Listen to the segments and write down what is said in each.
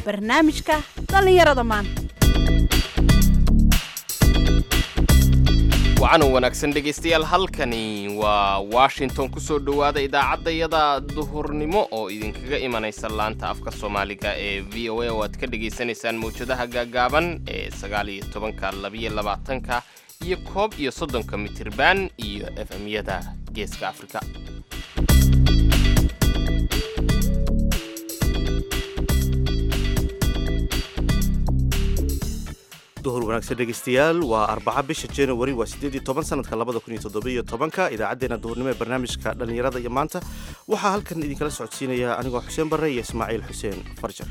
barnaamijka dhallinyarada maanta wacan wanaagsan dhegaystayaal halkani waa washington ku soo dhowaada idaacaddayada duhurnimo oo idinkaga imanaysa laanta afka soomaaliga ee v o a oo aad ka dhegaysanaysaan mawjadaha gaagaaban ee sagaal iyo tobanka labiyo labaatanka iyo koob iyo soddonka mitirban iyo f m-yada geeska afrika duhur wanaagsan dhegaystayaal waa arbaca bisha january waa siddeed iyo toban sanadka labada kun iyo toddobiyo tobanka idaacaddeenna duhurnimo ee barnaamijka dhallinyarada iyo maanta waxaa halkan idinkala socodsiinaya anigoo xuseen barre iyo ismaaciil xuseen farjar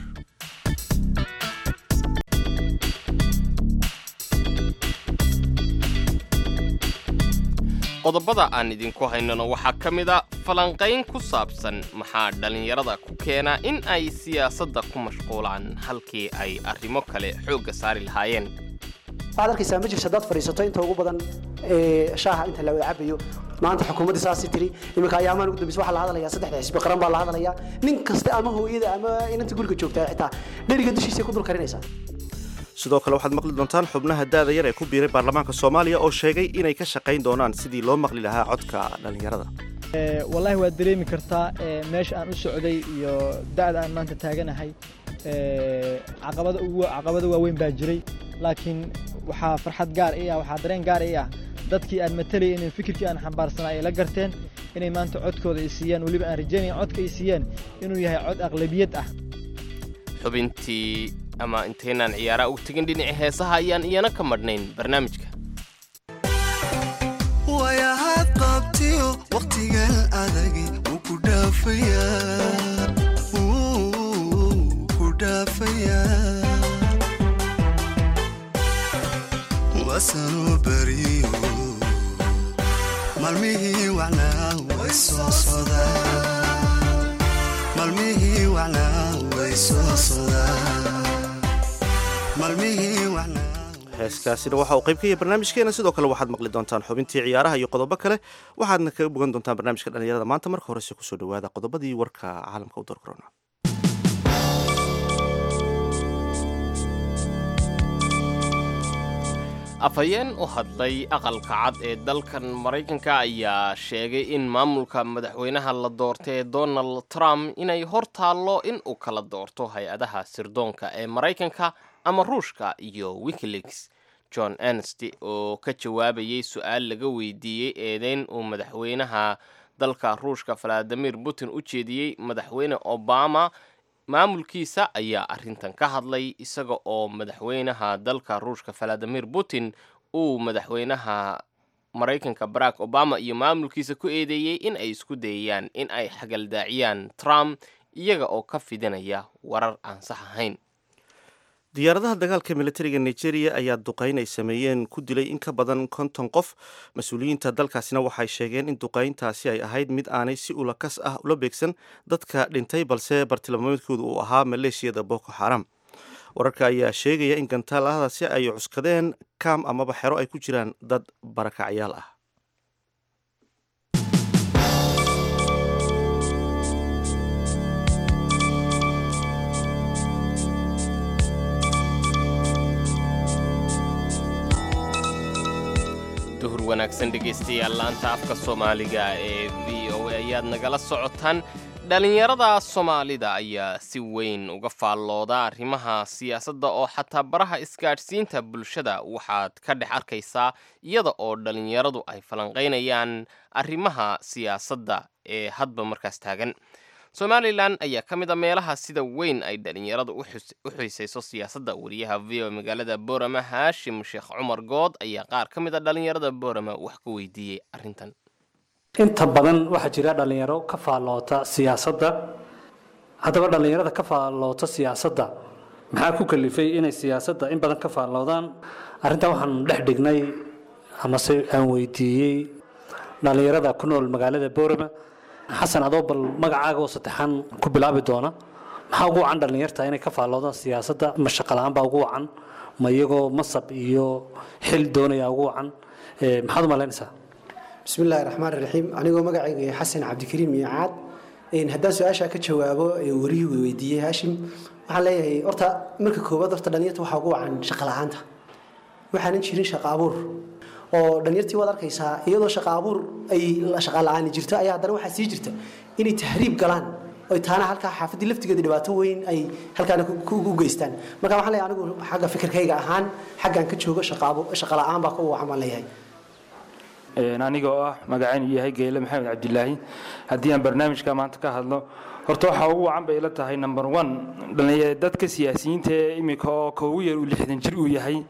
qodobada aan idinku haynano waxaa ka mid a falanqayn ku saabsan maxaa dhallinyarada ku keena in ay siyaasadda ku mashquulaan halkii ay arrimo kale xoogga saari lahaayeen waxaad arkaysaa ma jirto haddaad fadhiisato inta ugu badan ee shaaha inta la wada cabayo maanta xukuumaddii saasi tiri iminka ayaamaan ugu dambeysa waxaa la hadlayaa saddexda xisbi qaran baa la hadlayaa nin kasta ama hooyada ama inanta guriga joogtaa xitaa dheriga dushiisa ku dul karinaysaa sidoo kale waxaad maqli doontaan xubnaha daada yar ee ku biiray baarlamaanka soomaaliya oo sheegay inay ka shaqayn doonaan sidii loo maqli lahaa codka dhallinyarada wallaahi waad dareemi kartaa meesha aan u socday iyo da'da aan maanta taaganahay caqabada ugu caqabado waaweyn baa jiray laakiin waxaa farxad gaar ii ah waxaa dareen gaar ii ah dadkii aan matalayay inay fikirkii aan xambaarsanaa ay la garteen inay maanta codkooda ay siiyaan weliba aan rajaynaya codka ay siiyeen inuu yahay cod aqlabiyad ah xubintii ama intaynaan ciyaaraha ugu tegin dhinaci heesaha ayaan iyana ka madhnayn barnaamijka wayahaad qabtiyo wakhtigan adagi wuu ku dhaafayaa wuu ku dhaafayaa wasanoo beriyo maalmihii wacnaa way soo sodaan maalmihii wacnaa way soo sodaan maalmihii wacnaa heeskaasina waxa uu qayb ka yahay barnaamijkeena sidoo kale waxaad maqli doontaan xubintii ciyaaraha iyo qodobo kale waxaadna kaga bogan doontaan barnaamijka dhallinyarada maanta marka horese kusoo dhowaada qodobadii warka caalamka u door korona afhayeen u hadlay aqalka cad ee dalkan maraykanka ayaa sheegay in maamulka madaxweynaha la doortay ee donald trump inay hor taallo in uu kala doorto hay-adaha sirdoonka ee maraykanka ama ruushka iyo wikileaks john ernst oo ka jawaabayay su-aal laga weydiiyey eedeyn uu madaxweynaha dalka ruushka valadimir putin u jeediyey madaxweyne obama maamulkiisa ayaa arrintan ka hadlay isaga oo madaxweynaha dalka ruushka valadimir putin uu madaxweynaha maraykanka barack obama iyo maamulkiisa ku eedeeyey in ay isku dayayaan in ay xagaldaaciyaan trump iyaga oo ka fidinaya warar aan sax ahayn diyaaradaha dagaalka militariga nigeria ayaa duqayn ay sameeyeen ku dilay in ka badan konton qof mas-uuliyiinta dalkaasina waxay sheegeen in duqayntaasi ay ahayd mid aanay si ulakas ah ula beegsan dadka dhintay balse bartilmaameedkooda uu ahaa maleeshiyada boko xaram wararka ayaa sheegaya in gantaaladaasi ay cuskadeen kaam amaba xero ay ku jiraan dad barakacyaal ah duhur wanaagsan dhegaystayaal laanta afka soomaaliga ee v o a ayaad nagala socotaan dhallinyarada soomaalida ayaa si weyn uga faallooda arrimaha siyaasadda oo xataa baraha isgaadhsiinta bulshada waxaad ka dhex arkaysaa iyada oo dhallinyaradu ay falanqaynayaan arrimaha siyaasadda ee hadba markaas taagan somalilan ayaa ka mid a meelaha sida weyn ay dhallinyaradu u xiisayso siyaasadda wariyaha v o magaalada boorama haashim sheekh cumar good ayaa qaar ka mid a dhallinyarada boorama wax ka weydiiyey arrintan inta badan waxaa jira dhallinyaro ka faalloota siyaasadda haddaba dhallinyarada ka faalloota siyaasadda maxaa ku kalifay inay siyaasadda in badan ka faalloodaan arrintan waxaan dhex dhignay amase aan weydiiyey dhallinyarada ku nool magaalada boorama xasan adoo bal magacaaga oo saddexaan ku bilaabi doona maxaa ugu wacan dhallinyarta inay ka faalloodaan siyaasadda ma shaqala-aan baa ugu wacan ma iyagoo masab iyo xil doonaya ugu wacan maxaad u malaynaysaa bismi illaahi raxmaan raxiim anigoo magacayga yahay xasan cabdikariim iyo caad haddaan su-aashaa ka jawaabo warihii weydiiyey haashim waxaan leeyahay horta marka koowaad horta dhalinyarta waxaa ugu wacan shaqo la-aanta waxaanan jirin shaqo abuur oo dhalinyartii waad arkaysaa iyadoo shaqo abuur ay shaqa la-aani jirto ayaa haddana waxaa sii jirta inay tahriib galaan oy taana halkaa xaafaddii laftigeeda dhibaato weyn ay halkaana ku- ku- u geystaan marka waxaan leeyahay anigu xagga fikirkayga ahaan xaggan ka joogo shaqo abu- shaqo la-aan baa ka wacan baan leeyahay Een, aniga oo ah magacaynu yahay geele maxamed cabdilaahi haddii aan barnaamijka maanta ka hadlo horta waxaa ugu wacan bay ila tahay number one dhallinya- dadka siyaasiyiinta ee imika oo ka ugu yar uu lixdan jir uu yahay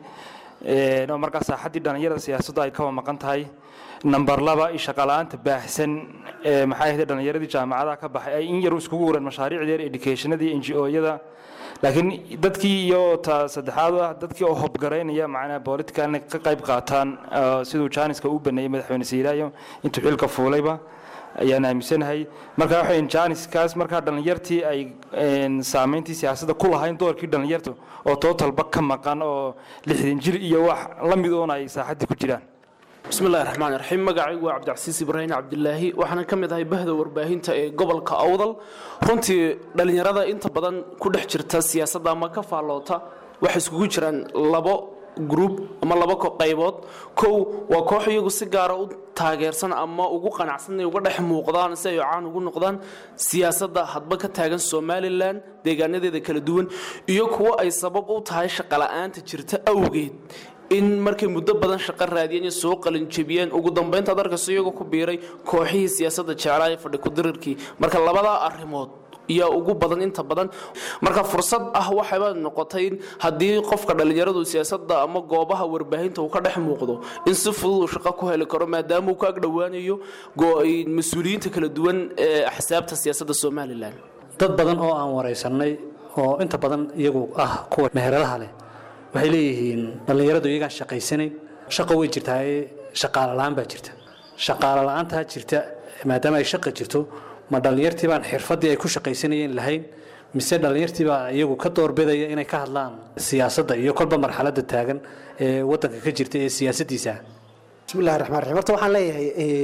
een, oo markaa saaxaddii dhallinyarada siyaasaddu ay kawa maqan tahay number laba shaqala-aanta baahsan ee maxay ahayd dhallinyaradii jaamacadaha ka baxay ay in yar iskugu waran mashaariicdeer educationadii n g o-yada laakiin dadkii iyo ta saddexaad ah dadkii oo hobgaraynaya macnaha politicalna ka qayb qaataan ah, siduu jaaniska u baneeyey madaxweyne siiraayo intuu xilka fuulayba ayaan aaminsanahay marka waxay jaaniskaas markaa dhallinyartii ay een, saameyntii siyaasadda ku lahayn doorkii dhallinyarta oo tootalba ka maqan oo lixdan jir iyo wax la mid oon ay saaxaddii ku jiraan bismillahi raxmaan raxiim magacaygu waa cabdicasiis ibraahim cabdilaahi waxaana ka mid ahay bahda warbaahinta ee gobolka awdal runtii dhallinyarada inta badan ku dhex jirta siyaasadda ama ka faalloota waxay iskugu jiraan labo gruub ama laba ko- qaybood kow waa koox iyagu si gaara u taageersan ama ugu qanacsan inay uga dhex muuqdaan si ay caan ugu noqdaan siyaasadda hadba ka taagan somalilan deegaanadeeda kala duwan iyo kuwo ay sabab u tahay shaqola'aanta jirta awgeed in markay muddo badan shaqo raadiyeen iyo soo qalinjebiyeen ugu dambaynta ad arkayso iyagoo ku biiray kooxihii siyaasadda jeclaa ee fadhi ku-dirirkii marka labadaa arrimood yaa ugu badan inta badan marka fursad ah waxayba noqotay in haddii qofka dhallinyaradu siyaasadda ama goobaha warbaahinta uu ka dhex muuqdo in si fudud uu shaqo ku heli karo maadaama uu ka agdhowaanayo go- mas-uuliyiinta kala duwan ee axsaabta siyaasadda somalilan dad badan oo aan waraysanay oo inta badan iyagu ah kuwa meheradaha leh waxay leeyihiin dhallinyaradu iyagaan shaqaysanayn shaqo way jirtaa ee shaqaalo la-aan baa jirta shaqaalo la-aantaa jirta maadaama ay shaqa jirto ma dhallinyartii baan xirfaddii ay ku shaqaysanayeen lahayn mise dhallinyartii baa iyagu ka doorbidaya inay ka hadlaan siyaasadda iyo kolba marxaladda taagan ee waddanka ka jirta ee siyaasaddiisa bismillahi raxmaan raxiim horta waxaan leeyahay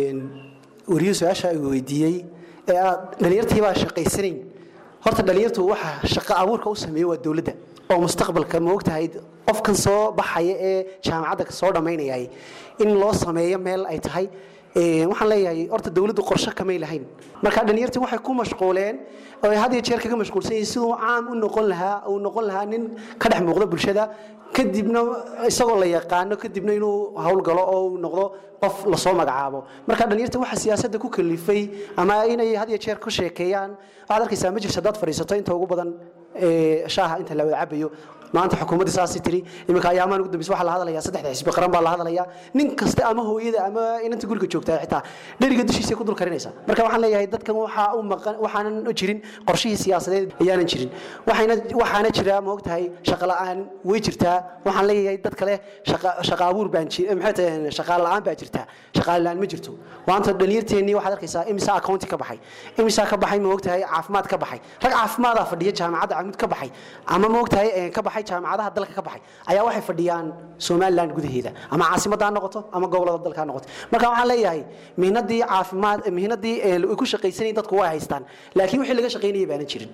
wariyo su-aasha ay weydiiyey ee aad dhalinyartii baa shaqaysanayn horta dhalinyartu waxa shaqo abuurka u sameeya waa dowladda oo mustaqbalka ma ogtahay qofkan soo baxaya ee jaamacadda soo dhammaynayay in loo sameeyo meel ay tahay Ee, waxaan leeyahay horta dowladdu qorshe kamay lahayn marka dhalinyartii waxay ku mashquuleen oo ay had iyo jeer kaga mashquulsan yihiin siduu caam u noqon lahaa uu noqon lahaa nin ka dhex muuqda bulshada kadibna isagoo la yaqaano kadibna inuu howlgalo oo uu noqdo qof lasoo magacaabo marka dhalinyarta waxa siyaasadda ku kalifay ama inay had iyo jeer ku sheekeeyaan waxaad arkaysaa ma jirto haddaad fadhiisato inta ugu badan ee, shaaha inta la wada cabayo maanta xukuumadda saasi tiri iminka ayaamaan ugu dambeysa waxaa la hadlayaa saddexda xisbi qaran baa la hadlayaa nin kasta ama hooyada ama inanta guriga joogtaa xitaa dheriga dushiisa ku dul karinaysa marka waxaan leeyahay dadkan waxaa u maqan waxaanan u jirin qorshihii siyaasadeed ayaanan jirin waxayna waxaana jira ma ogtahay shaqo la'aan way jirtaa waxaan leeyahay dad kale shaqa shaqa abuur baan ji maxay tahay shaqaale la'aan baa jirta shaqaale la'aan ma jirto maanta dhalinyarteennii waxaad arkaysaa imisa accounti ka baxay imisa ka baxay ma ogtahay caafimaad ka baxay rag caafimaada fadhiya jaamacadda camud ka baxay ama ma ogtahay eh, ka baxay jaamacadaha dalka ka baxay ayaa waxay fadhiyaan somaliland gudaheeda ama caasimadda ha noqoto ama gobolada dalka ha noqoto marka waxaan leeyahay mihnadii caafimaad mihnadii eh, ay ku shaqaysanayeen dadku way haystaan laakiin wixii laga shaqaynayay baanan jirin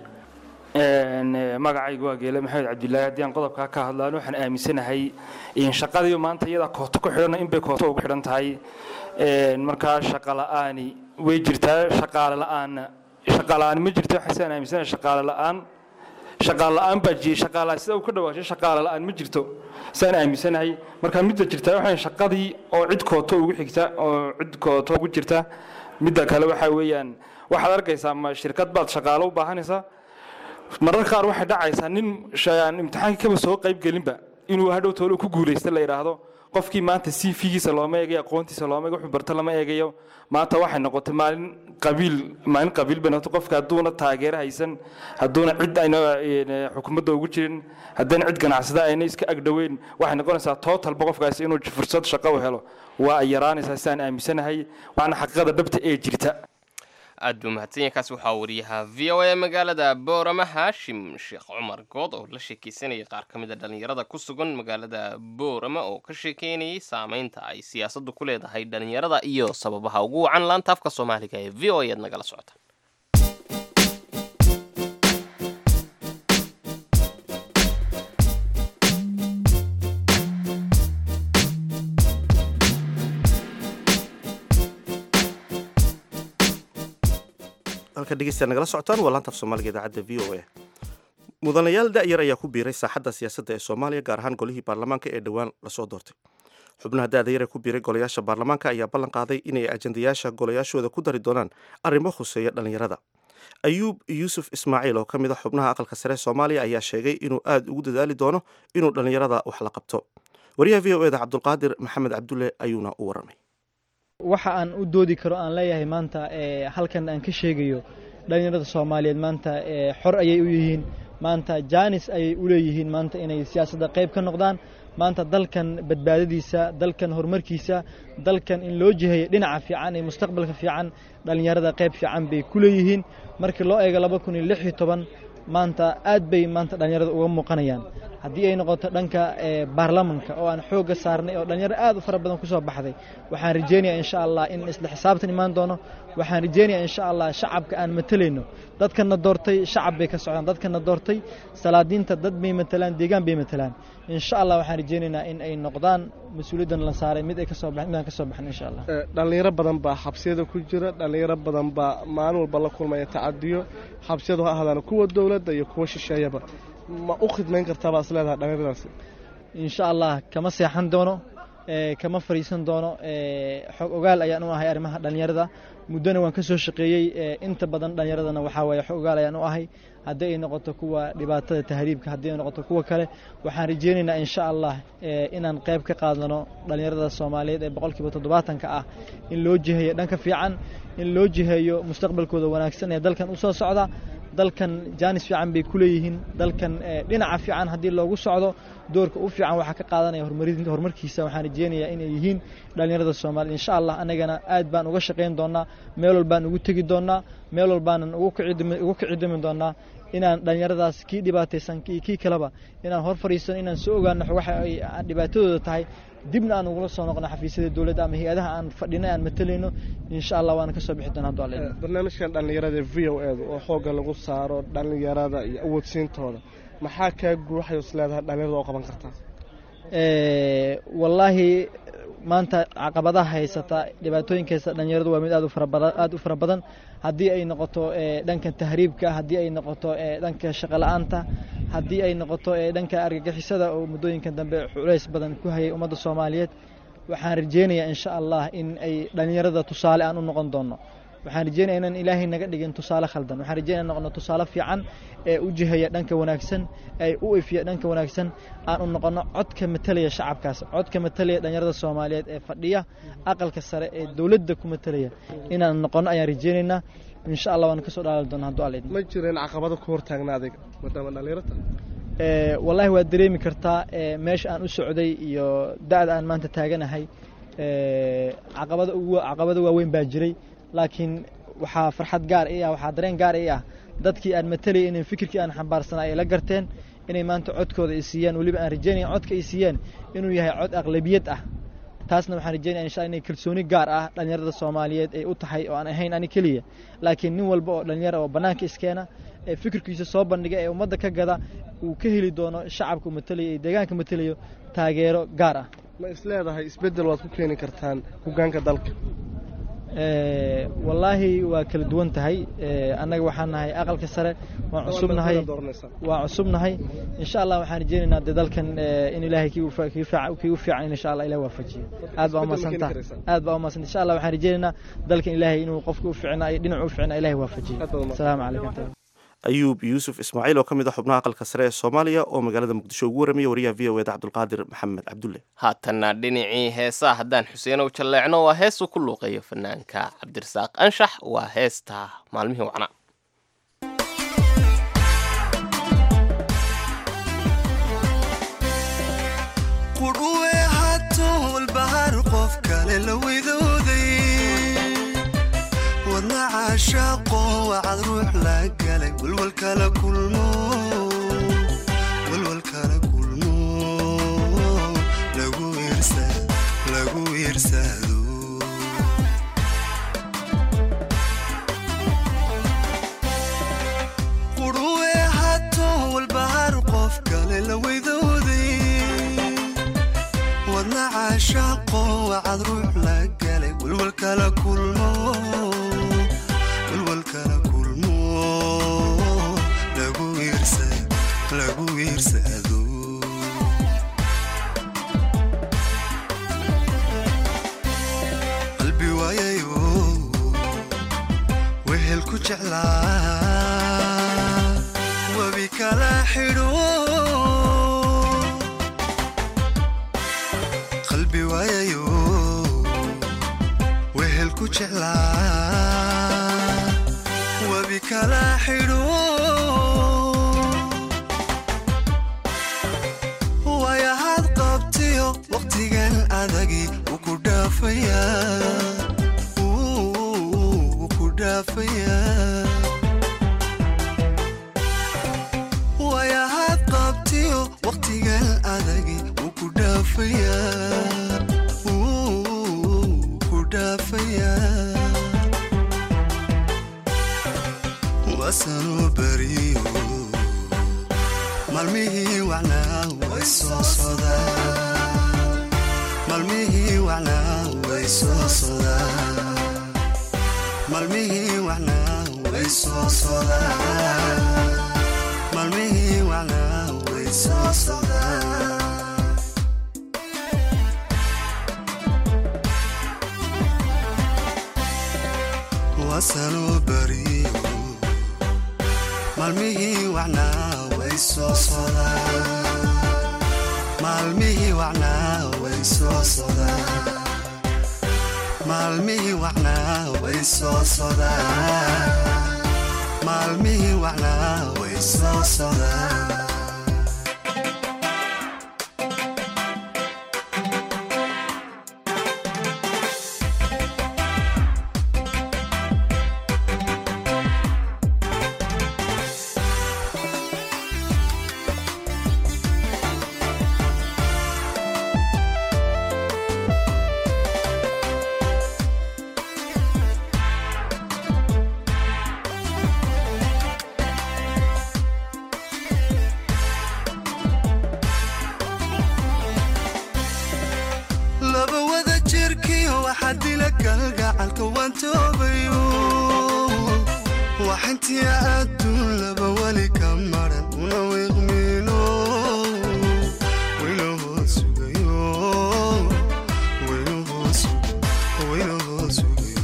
Een, eh, magacaygu waa geele maxamed cabdilaahi haddii aan qodobkaa ka hadlaan waxaan aaminsanahay in shaqadii maanta iyadaa kooto ku xidhan inbay kooto ugu xidhan tahay Een, markaa shaqa la'aani way jirtaa shaqaale la'aanna shaqa la'aan ma jirto waxaan aaminsanahay shaqaale la'aan shaqaale la'aan baa jiray shaqaalaha sida uu ka dhawaashay shaqaale la'aan ma jirto saan aaminsanahay marka midda jirtaa waxaan shaqadii oo cid kooto ugu xigta oo cid kooto ugu jirta midda kale waxaa weeyaan waxaad arkaysaa ma shirkad baad shaqaalo u baahanaysaa mararka qaar waxay dhacaysaa nin shay- imtixaankii kaba soo qayb gelinba inuu hadhow toolo ku guulaysta la yidhaahdo qofkii maanta c v-giisa looma eegayo aqoontiisa looma eego wuxuu barta lama eegayo maanta waxay noqotay maalin qabiil maalin qabiil bay noqotay qofka hadduuna taageero haysan hadduuna cid ayna een, xukuumadda ugu jirin haddana cid ganacsada ayna iska agdhoweyn waxay noqonaysaa tootalba qofkaasi inuu fursad shaqo u helo waa ay yaraanaysaa sidaan aaminsanahay waana xaqiiqada dhabta ee jirta aad buu mahadsan yahay kaasi waxaa wariyaha v o a magaalada boorama haashim sheekh cumar good oo la sheekeysanayay qaar ka mid a dhallinyarada ku sugan magaalada boorama oo ka sheekeynayay saameynta ay siyaasaddu ku leedahay dhallinyarada iyo sababaha ugu wacan laanta afka soomaaliga ee v o a aad nagala socota halka dhegeystayaal nagala socotaan waa laanta af soomaaliga idaacadda v o a mudanayaal da'yar ayaa ku biiray saaxadda siyaasadda ee soomaaliya gaar ahaan golihii baarlamaanka ee dhowaan lasoo doortay xubnaha da'da yar ee ku biiray golayaasha baarlamaanka ayaa ballan qaaday inay ajandayaasha golayaashooda ku dari doonaan arrimo khuseeya dhallinyarada ayuub yuusuf ismaaciil oo ka mid a xubnaha aqalka sare soomaaliya ayaa sheegay inuu aada ugu dadaali doono inuu dhallinyarada wax la qabto wariyaha v o eda cabdulqaadir maxamed cabdulle ayuuna u waramay waxa aan u doodi karo aan leeyahay maanta ee halkan aan ka sheegayo dhallinyarada soomaaliyeed maanta ee xor ayay u yihiin maanta jaanis ayay u leeyihiin maanta inay siyaasadda qayb ka noqdaan maanta dalkan badbaadadiisa dalkan horumarkiisa dalkan in loo jiheeyo dhinaca fiican ee mustaqbalka fiican dhallinyarada qayb fiican bay ku leeyihiin markii loo eego laba kun iyo lix iyo toban maanta aad bay maanta dhallinyarada uga muuqanayaan haddii ay noqoto dhanka baarlamanka oo aan xoogga saarnay oo dhalinyaro aad u fara badan ku soo baxday waxaan rajeynayaa insha allah in isla xisaabtan imaan doono waxaan rajeynayaa insha allah shacabka aan matalayno dadkana doortay shacab bay ka socdaan dadkana doortay salaadiinta dad bay matalaan deegaan bay matalaan insha allah waxaan rajeynaynaa in ay noqdaan mas-uuliyaddan la saaray mid ay ka soo baxin mid aan ka soo baxin insha allah dhalinyaro badan baa xabsiyada ku jira dhalinyaro badan baa maalin walba la kulmaya tacadiyo xabsiyadu ha ahaadaan kuwa dowladda iyo kuwa shisheeyaba ma u khidmayn kartaa baad is leedahay dhalinyaradaasi insha allah kama seexan doono kama fariisan doono xog ogaal ayaan u ahay arrimaha dhallinyarada muddona waan ka soo shaqeeyey inta badan dhallinyaradana waxaa waaye xog ogaal ayaan u ahay haddii ay noqoto kuwa dhibaatada tahriibka haddii ay noqoto kuwa kale waxaan rajeynaynaa insha allah inaan qayb ka qaadano dhallinyarada soomaaliyeed ee boqolkiiba toddobaatanka ah in loo jiheeyo dhanka fiican in loo jiheeyo mustaqbalkooda wanaagsan ee dalkan u soo socda dalkan jaanis fiican bay ku leeyihiin dalkan dhinaca fiican haddii loogu socdo doorka u fiican waxaa ka qaadanaya horumarkiisa waxaan rajeynayaa inay yihiin dhallinyarada soomaaliya insha allah annagana aad baan uga shaqayn doonaa meel walbaan ugu tegi doonaa meel walbaanan ugu kicidimi doonaa inaan dhallinyaradaas kii dhibaataysan iyo kii kaleba inaan hor fadhiisano inaan soo ogaano waxa ay dhibaatadooda tahay dibna aan ugula soo noqono xafiisyada dowladda ama hay-adaha aan fadhinay aan matalayno insha allah waana ka soo bixi doona haddu alle barnaamijkan dhallinyarada v o edu oo xoogga lagu saaro dhallinyarada iyo awoodsiintooda maxaa kaa guuxayo is leedahay dhallinyarada oo qaban kartaa wallaahi maanta caqabadaha haysata dhibaatooyinka haysta dhallinyaradu waa mid aad u farabadan aad u fara badan haddii ay noqoto dhanka tahriibka haddii ay noqoto dhanka shaqola'aanta haddii ay noqoto dhanka argagixisada oo muddooyinkan dambe culays badan ku hayay ummadda soomaaliyeed waxaan rajeynayaa insha allah in ay dhallinyarada tusaale aan u noqon doono waxaan rajeynaya inaan ilaahay naga dhigin tusaale khaldan waxaan rajeynaya noqono tusaale fiican ee u jihaya dhanka wanaagsan ee u efiya dhanka wanaagsan aan u noqono codka matalaya shacabkaas codka matalaya dhallinyarada soomaaliyeed ee fadhiya aqalka sare ee dowladda ku matalaya inaan noqono ayaan rajeynaynaa insha allah waan kasoo dhaali doona hadduu alla idmo ma jireen caqabado ku hortaagna adiga maadaama dhallinyarata wallaahi waad dareemi kartaa meesha aan u socday iyo da'da aan maanta taaganahay caqabada ugu caqabado waaweyn baa jiray laakiin waxaa farxad gaar i ah waxaa dareen gaar i ah dadkii aan matalayay inay fikirkii aan xambaarsanaa ay la garteen inay maanta codkooda ay siiyaan weliba aan rajeynaya codka ay siiyeen inuu yahay cod aqlabiyad ah taasna waxaan rajeynaya insha inay kalsooni gaar ah dhallinyarada soomaaliyeed ay u tahay oo aan ahayn ani keliya laakiin nin walba oo dhallinyara oo bannaanka iskeena ee fikirkiisa soo bandhiga ee ummadda ka gada uu ka heli doono shacabka u matalayo ee deegaanka matalayo taageero gaar ah ma is leedahay isbeddel waad ku keeni kartaan hoggaanka dalka wallaahi waa kala duwan tahay annaga waxaan nahay aqalka sare waan cusubnahay waan cusubnahay insha allah waxaan rajeynaynaa dee dalkan in ilaahay kii u fiican in insha allah ilahi waafajiyo aad baa umadsanta aad baa umadsanta insha allah waxaan rajeynaynaa dalkan ilaahay inuu qofka u fiicnaa iyo dhinacu u fiicnaa ilahi waafajiyo asalaamu calaykum ayuub yuusuf ismaaciil oo ka mid a xubnaha aqalka sare ee soomaaliya oo magaalada muqdisho ugu warramaya wariyaha v o eda cabdulqaadir maxamed cabdulle haatanna dhinacii heesaa haddaan xuseenow jalleecno waa heesuu ku luuqeeyo fanaanka cabdirasaaq anshax waa heesta maalmihii wacnaa qudhuwe hatool bahar qof kale la widooday wadna caashaaqo wacad ruux la galay walwalkala kulmo walwalkala kulmo lagu iirsa lagu iirsado qudhuwe hatool bahar qof kale la widooday wadna caashaaqo wacad ruux la galay walwalkala kulmo walwalkala kulmo lagu wiirsado qalbi waayayo wehel ku jeclaa webi kala xidho qalbi waayayo wehel ku jeclaa webi kala xidho wayahaad qabtiyo waqtigan adagi wuu ku dhaafayaa wuu ku dhaafayaa wayahaad qabtiyo waqtigan adagi wuu ku dhaafayaa wuu ku dhaafayaa wasanuu beriyo maalmihii wacnaa way soo sodaan maalmihii wacnaa way soo sodaan maalmihii wacnaa way soo sodaan maalmihii wacnaa way soo sodaan wasanuu beriyo maalmihii wacnaa way soo sodaan maalmihii wacnaa way soo sodaan maalmihii wacnaa way soo sodaan maalmihii wacnaa way soo sodaan laba wada jirkiyo waxaa dila kalgacalka waan toobayo waxintiya adduun laba weli ka maran una wiiqmiino waynahoo sugayo waynahoo sugayo waynahoo sugayo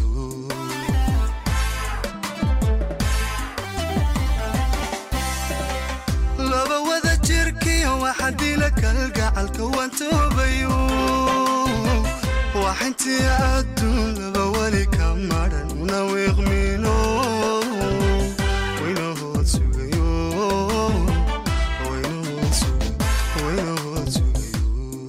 laba wada jirkiyo waxaa dila kalgacalka waan toobayo waxintii adduun laba weli ka maran una wiiqmiino waynahoo sugayo waynahoo sugayo waynahoo sugayo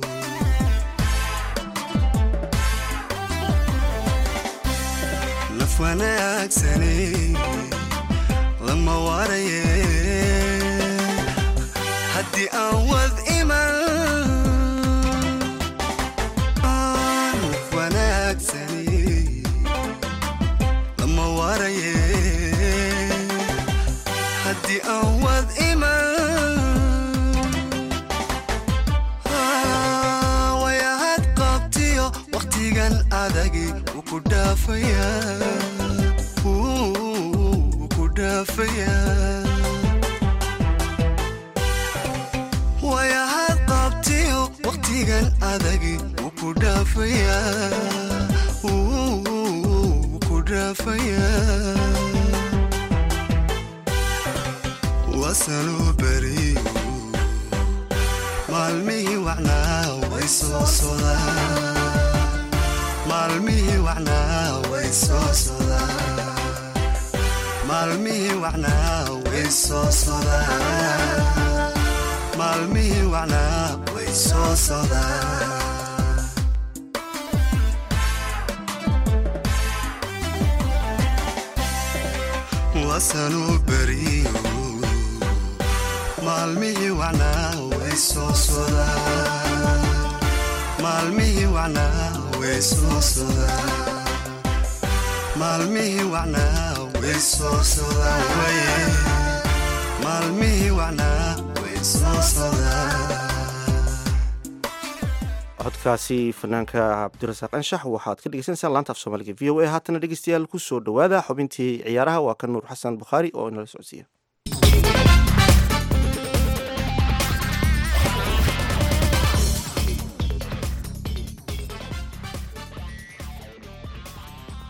naf wanaagsanay lama waaraye haddii aan wad iman naf wanaagsani lama waaraye haddii aan wad iman wayahad qabtiyo waqtigan adagi wuu ku dhaafayaa wuu ku dhaafayaa wayahad qabtiyo waqtigan adagi wuu ku dhaafayaa wuu ku dhaafayaa wasanuu beriyo maalmihii wacnaa way soo sodaan maalmihii wacnaa way soo sodaan maalmihii wacnaa way soo sodaan maalmihii wacnaa way soo sodaan wasanuu beriyo maalmihii wacnaa way soo sodaan maalmihii wacnaa way soo sodaan maalmihii wacnaa way soo sodaan waye maalmihii wacnaa way soo sodaan codkaasi fanaanka cabdirasaaq anshax waxaad ka dhegeysaneysaan laanta af soomaaliga v o a haatana dhegeystayaal ku soo dhowaada xubintii ciyaaraha waa ka nuur xasan bukhaari oo inala socodsiiya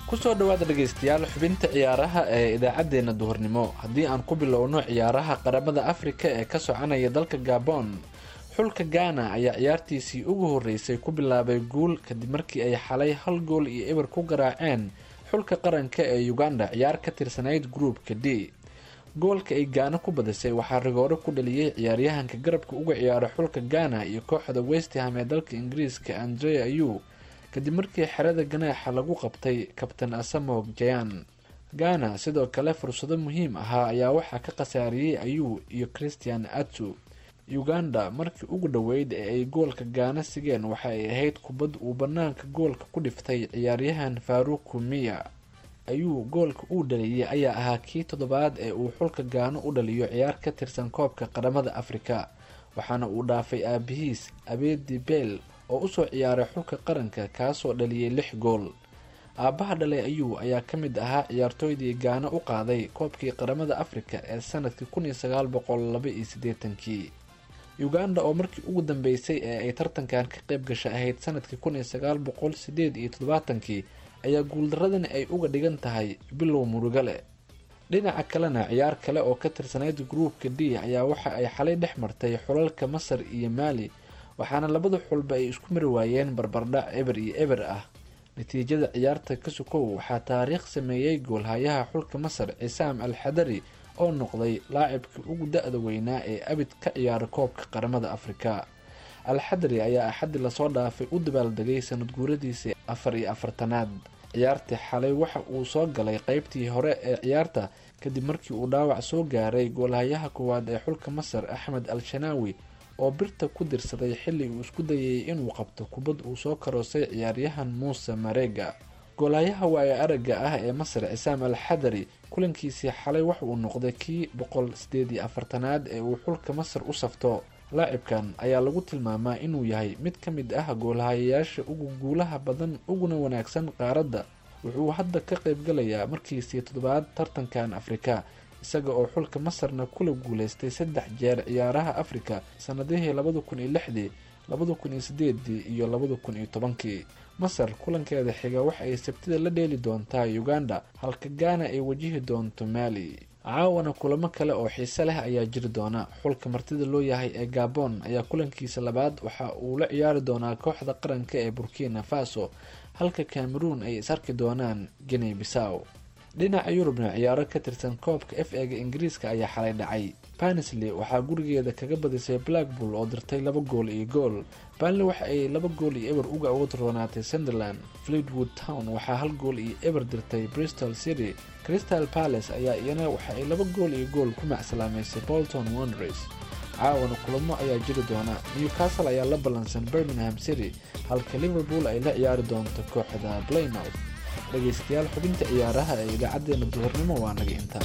kusoo dhowaada dhegaystayaal xubinta ciyaaraha ee idaacaddeenna duhurnimo haddii aan ku bilowno ciyaaraha qaramada afrika ee ka soconaya dalka gabon xulka ghana ayaa ciyaartiisii ugu horreysay ku bilaabay guul kadib markii ay xalay hal gool iyo eber ku garaaceen xulka qaranka ee uganda ciyaar ka tirsanayd gruupka d goolka ay gaana ku badisay waxaa rigooro ku dhaliyey ciyaaryahanka garabka uga ciyaara xulka ghana iyo kooxda westham ee dalka ingiriiska andre ayu kadib markii xerada ganaaxa lagu qabtay kabtan asamog jayan ghana sidoo kale fursado muhiim ahaa ayaa waxaa ka khasaariyey ayu iyo christian atu uganda markii ugu dhoweyd ee ay goolka gaana sigeen waxa ay ahayd kubad uu banaanka goolka ku dhiftay ciyaaryahan faruku miya ayuu goolka uu dhaliyey ayaa ahaa kii toddobaad ee uu xulka gaano u dhaliyo ciyaar ka tirsan koobka qaramada afrika waxaana uu dhaafay aabihiis abeedi beel oo usoo ciyaaray xulka qaranka kaasoo dhaliyey lix gool aabbaha dhalay ayuu ayaa ka mid ahaa ciyaartooydii gaano u qaaday koobkii qaramada afrika ee sanadkii kun iyo sagaal boqol laba iyo siddeetankii uganda oo markii ugu dambeysay ee ay tartankan ka qayb gasha ahayd sanadkii kun iyo sagaal boqol sideed iyo toddobaatankii ayaa guuldaradani ay uga dhigan tahay bilow murugale dhinaca kalena ciyaar kale oo ka tirsanayd gruupka d ayaa waxa ay xalay dhex martay xulalka masar iyo maali waxaana labada xulba ay isku mari waayeen barbardhac eber iyo eber ah natiijada ciyaarta ka sukow waxaa taariikh sameeyey goolhayaha xulka masar cisaam al xadari oo noqday laacibkii ugu da-da weynaa ee abid ka ciyaara koobka qaramada afrika alxadari ayaa axaddi lasoo dhaafay u dabaaldegay sanad guuradiisii afar iyo afartanaad ciyaartii xalay waxa uu soo galay qeybtii hore ee ciyaarta kadib markii uu dhaawac soo gaaray goolhayaha koowaad ee xulka masar axmed al shanaawi oo birta ku dirsaday xilli uu isku dayay inuu qabto kubad uu soo karoosay ciyaaryahan muuse mareega goolhayaha waayo aragga ah ee masar cisaam al xadari kulankiisii xalay waxa uu noqday kii boqol sideed iyo afartanaad ee uu xulka masar u safto laacibkan ayaa lagu tilmaamaa inuu yahay mid ka mid ah goolhayayaasha ugu guulaha badan uguna wanaagsan qaaradda wuxuu hadda ka qaybgalayaa markiisii toddobaad tartankan afrika isaga oo xulka masarna kula guuleystay saddex jeer ciyaaraha afrika sanadihii labada kun iyo lixdii labada kun iyo sideedii iyo labada kun iyo tobankii masar kulankeeda xiga waxa ay sabtida la dheeli doontaa uganda halka gaana ay wajihi doonto maali caawana kulamo kale oo xiise leh ayaa jiri doona xulka martida loo yahay ee gabon ayaa kulankiisa labaad waxa uu la ciyaari doonaa kooxda qaranka ee burkina faso halka cameroon ay is arki doonaan guinea bissaw dhinaca yurubna ciyaaro ka tirsan koobka f ega ingiriiska ayaa xalay dhacay banisley waxaa gurigeeda kaga badisay blackpool oo dirtay laba gool iyo gool banley waxa ay laba gool iyo eber uga awood roonaatay sunderland fleetwood town waxaa hal gool iyo eber dirtay bristol city crystal palace ayaa iyana waxa ay laba gool iyo gool ku macsalaameysay bolton wonders caawana kulamo ayaa jiri doona newcastle ayaa la ballansan birmingham city halka liverpool ay la ciyaari doonto kooxda playmouth dhegaystayaal xubinta ciyaaraha ee idaacadeena duhurnimo waa naga intaa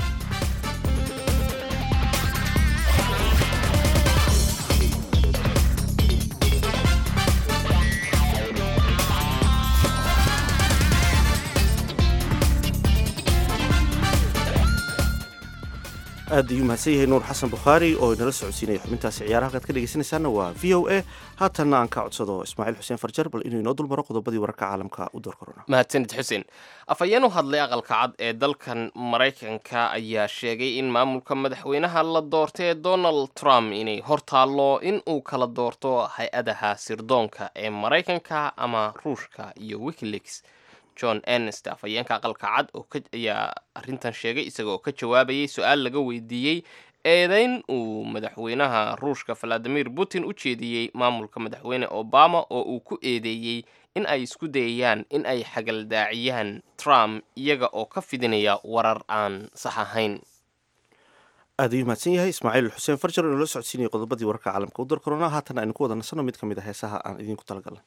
aad ayuu mahadsan yahay nuur xasan bukhaari oo inala socodsiinaya xubintaasi ciyaaraha halkaad ka dhegeysanaysaana waa v o a haatanna aan ka codsado ismaaciil xuseen farjar bal inuu inoo dulmaro qodobadii wararka caalamka u door korona mahadsanid xuseen afhayeen u hadlay aqalka cad ee dalkan maraykanka ayaa sheegay in maamulka madaxweynaha la doortay ee donald trump inay hor taallo in uu kala doorto hay-adaha sirdoonka ee maraykanka ama ruushka iyo wikileaks john ernest afhayeenka aqalka cad oo ayaa arrintan sheegay isaga oo ka jawaabayay su-aal laga weydiiyey eedeyn uu madaxweynaha ruushka valadimir putin u jeediyey maamulka madaxweyne obama oo uu ku eedeeyey in ay isku dayayaan in ay xagaldaaciyaan trump iyaga oo ka fidinaya warar aan sax ahayn aad ayuu mahadsan yahay ismaaciil xuseen farjar oo inala socodsiinaya qodobadii wararka caalamka u door korona haatan aynu ku wada nasano mid ka mid a heesaha aan idinku talagalnay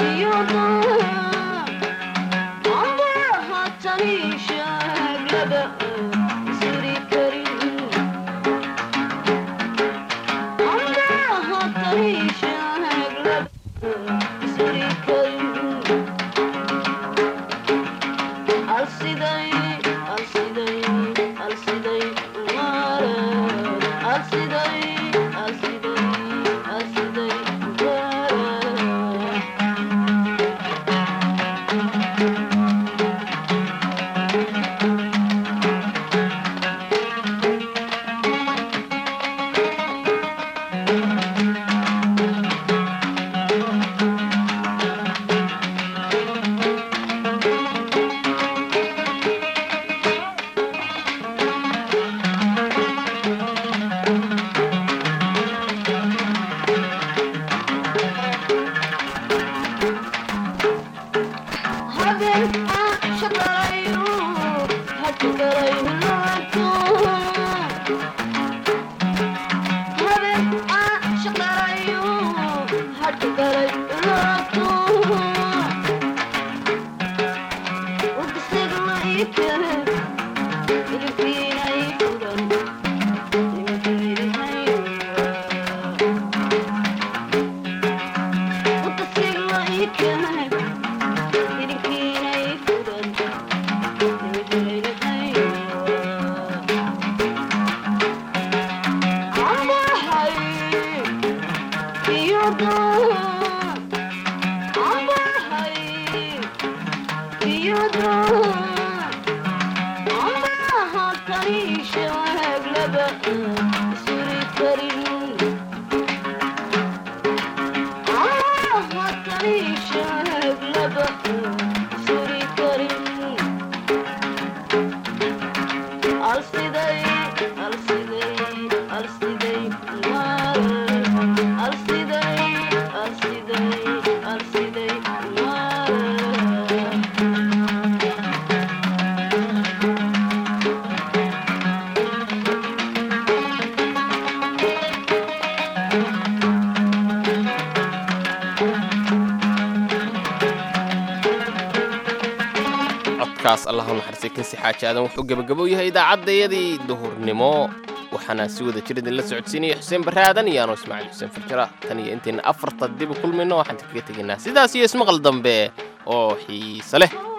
codkaas allah u naxariistay kinsi xaaji aadan wuxuu gebagabo yahay idaacaddayadii duhurnimo waxaana si wada jir idinla socodsiinaya xuseen barre aadan iyo anoo ismaaciil xuseen farjara tan iyo intayna afarta dib u kulmayno waxaan kaga tegaynaa sidaas iyo ismaqal dambe oo xiise leh